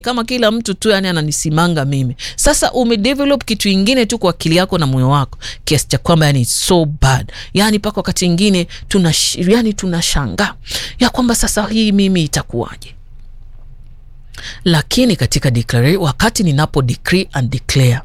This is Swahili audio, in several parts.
kama kila mtu tu yani ananisimanga mimi. Sasa umedevelop kitu ingine tu kwa akili yako na moyo wako kiasi cha kwamba yani so bad, yani mpaka wakati ingine tuna yani tunashangaa ya kwamba sasa hii mimi itakuwaje? Lakini katika declare, wakati ninapo decree and declare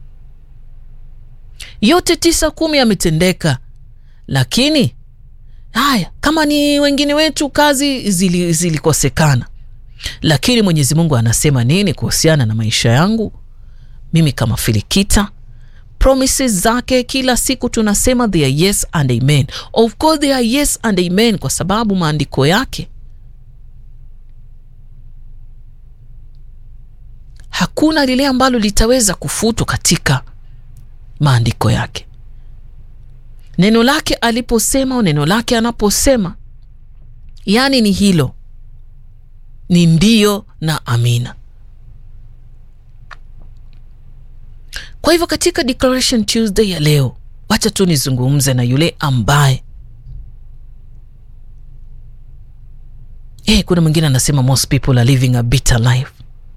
yote tisa kumi yametendeka, lakini haya kama ni wengine wetu kazi zilikosekana zili lakini Mwenyezi Mungu anasema nini kuhusiana na maisha yangu mimi kama Filikita? Promises zake kila siku tunasema they are yes and amen. Of course they are yes and amen, kwa sababu maandiko yake hakuna lile ambalo litaweza kufutwa katika maandiko yake. Neno lake aliposema au neno lake anaposema, yani ni hilo ni ndio na amina. Kwa hivyo katika Declaration Tuesday ya leo, wacha tu nizungumze na yule ambaye eh, kuna mwingine anasema most people are living a bitter life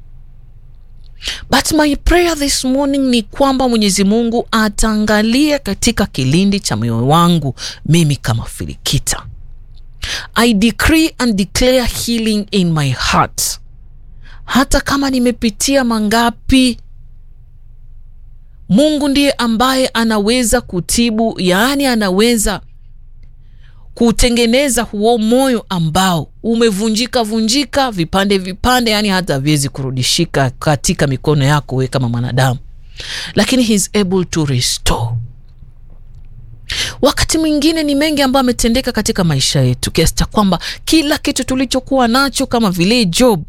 but my prayer this morning ni kwamba Mwenyezi Mungu ataangalia katika kilindi cha moyo wangu mimi kama Filikita. I decree and declare healing in my heart. Hata kama nimepitia mangapi, Mungu ndiye ambaye anaweza kutibu, yaani anaweza kutengeneza huo moyo ambao umevunjika vunjika vipande vipande, yaani hata haviwezi kurudishika katika mikono yako wewe kama mwanadamu, lakini he is able to restore Wakati mwingine ni mengi ambayo ametendeka katika maisha yetu kiasi cha kwamba kila kitu tulichokuwa nacho kama vile Job,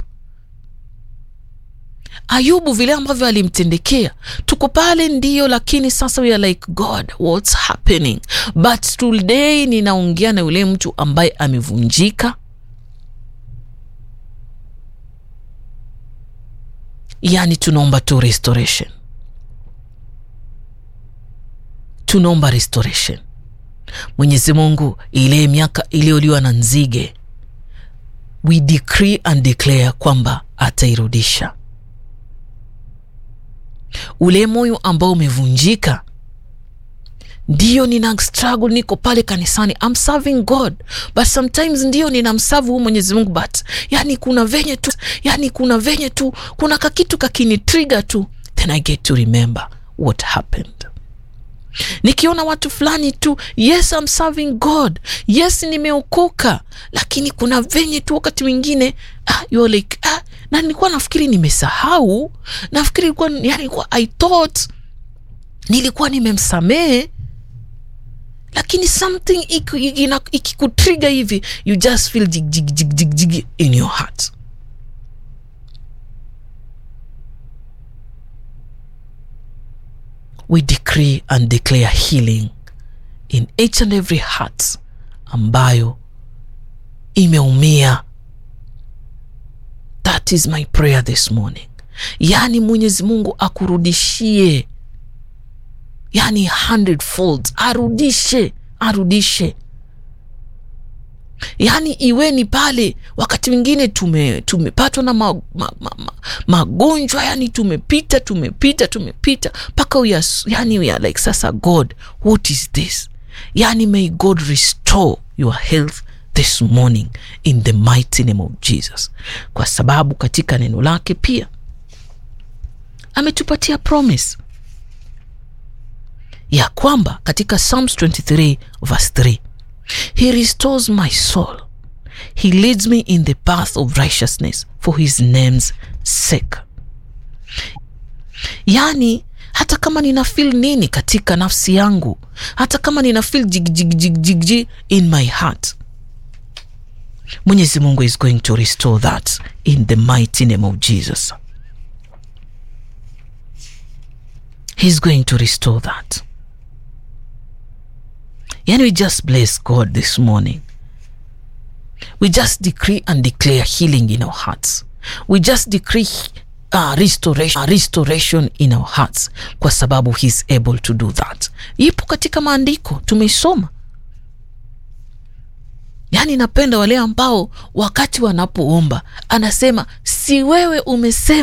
Ayubu, vile ambavyo alimtendekea, tuko pale ndio, lakini sasa we are like God, what's happening? But today ninaongea na yule mtu ambaye amevunjika, yani tunaomba tu restoration tunaomba restoration. Mwenyezi Mungu, ile miaka iliyoliwa na nzige, we decree and declare kwamba atairudisha. Ule moyo ambao umevunjika, ndio nina struggle, niko pale kanisani, I'm serving God but sometimes ndio ninamsavu huu Mwenyezi Mungu but yani kuna venye tu, yani kuna venye tu, kuna kakitu kakini trigger tu, then I get to remember what happened nikiona watu fulani tu, yes I'm serving God, yes nimeokoka, lakini kuna venye tu wakati mwingine ah, you're like ah, na nilikuwa nafikiri nimesahau, nafikiri ilikuwa yani, I thought nilikuwa nimemsamehe, lakini something ikikutriga hivi you just feel jig, jig, jig, jig, jig in your heart. We decree and declare healing in each and every heart ambayo imeumia. That is my prayer this morning. Yaani Mwenyezi Mungu akurudishie, yani hundredfold, arudishe, arudishe yaani iweni pale. Wakati mwingine tume tumepatwa na ma, ma, ma, ma, magonjwa yani tumepita tumepita tumepita mpaka yani we are like sasa, God what is this? Yani may God restore your health this morning in the mighty name of Jesus, kwa sababu katika neno lake pia ametupatia promise ya kwamba katika Psalms 23 verse 3 He restores my soul. He leads me in the path of righteousness for his name's sake. Yaani, hata kama nina feel nini katika nafsi yangu, hata kama nina feel jig, jig, jig, jig, jig in my heart, Mwenyezi Mungu is going to restore that in the mighty name of Jesus. He's going to restore that. Yani, we just bless God this morning. We just decree and declare healing in our hearts. We just decree uh, restoration, uh, restoration in our hearts kwa sababu he's able to do that. Ipo katika maandiko tumeisoma. Yaani napenda wale ambao wakati wanapoomba anasema si wewe umesema